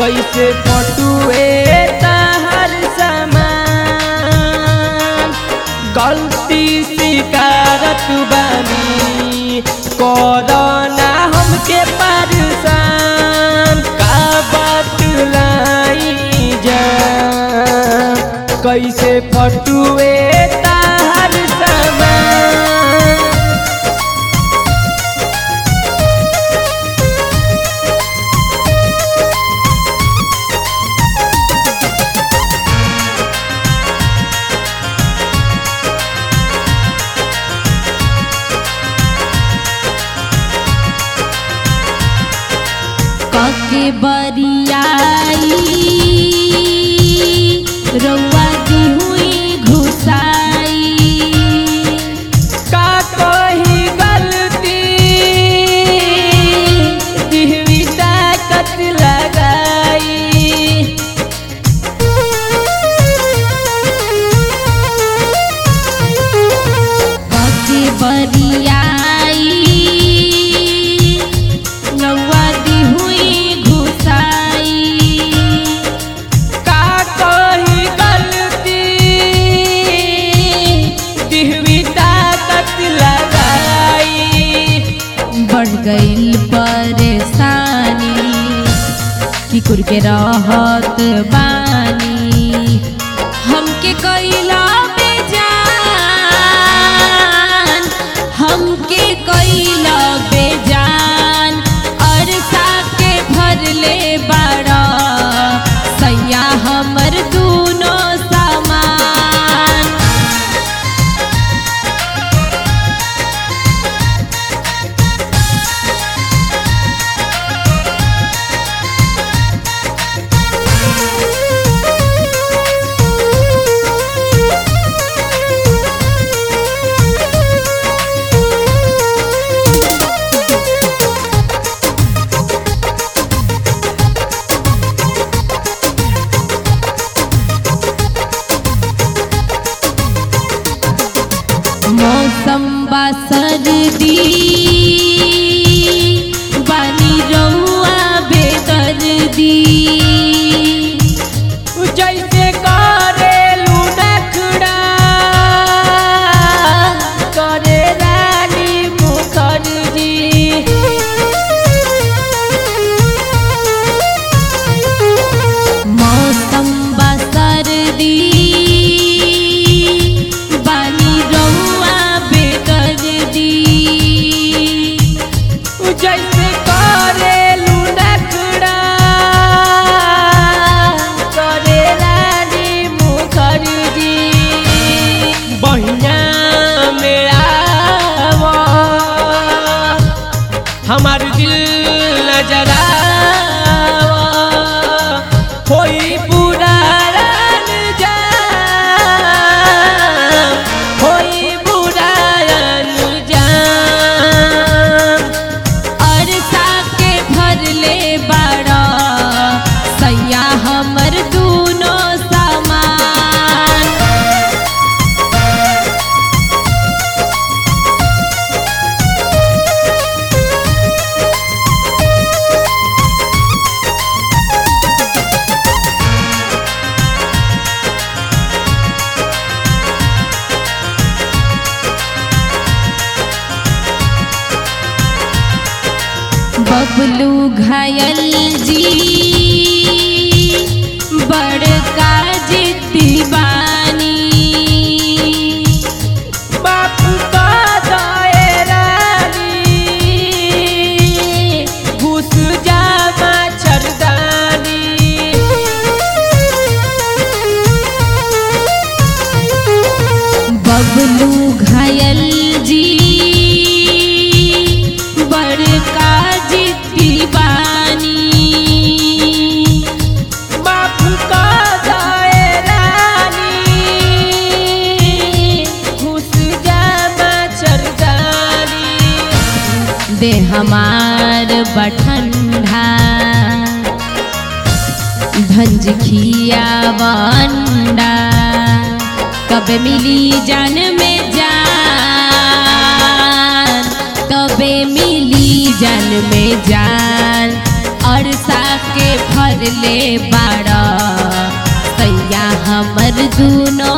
कैसे पटुए तहर समान गलती स्वीकारत बानी कोरोना हमके परेशान का बतलाई जा कैसे पटुए तहर समान कके बरियाई रउआ दी हुई घुसाई का कोई गलती दिहवी ताकत लगाई कके बरियाई रउआ दी हुई घुसाई का कोई गलती दिहवी ताकत लगाई बढ़ गईल परेशानी कि कुर के रहत बानी हमके कैला बेजान हमके कैला बेजान अरसा के भरले बड़ा सैया हमर दूनो सामान मौसम बा सर्दी बानी रउआ बेदर्दी जैसे करेलू नखड़ा करे रानी मुखर्जी मौसम बा सर्दी बानी रउआ बेदर्दी जैसे करेलू नखड़ा करे रानी मुखर्जी बहिया मेरा हमार दिल नजरा होई पूरा रन जाम होई पूरा रन जाम अरसा के भरले बड़ा सैया हमर दूनो सामान बबलू घायल जी बड़का जिद्दी बानी बापू का दायरानी घुस जा मच्छरदानी बबलू घायल जी बड़का जिद्दी बानी बापू का दायरानी घुस जा मच्छरदानी दे हमार बठंडा भंज खिया वंडा कब मिली जान में जान तबे मिली जान में जान और बरसा के फरले बाड़ा सैया हमर दूनो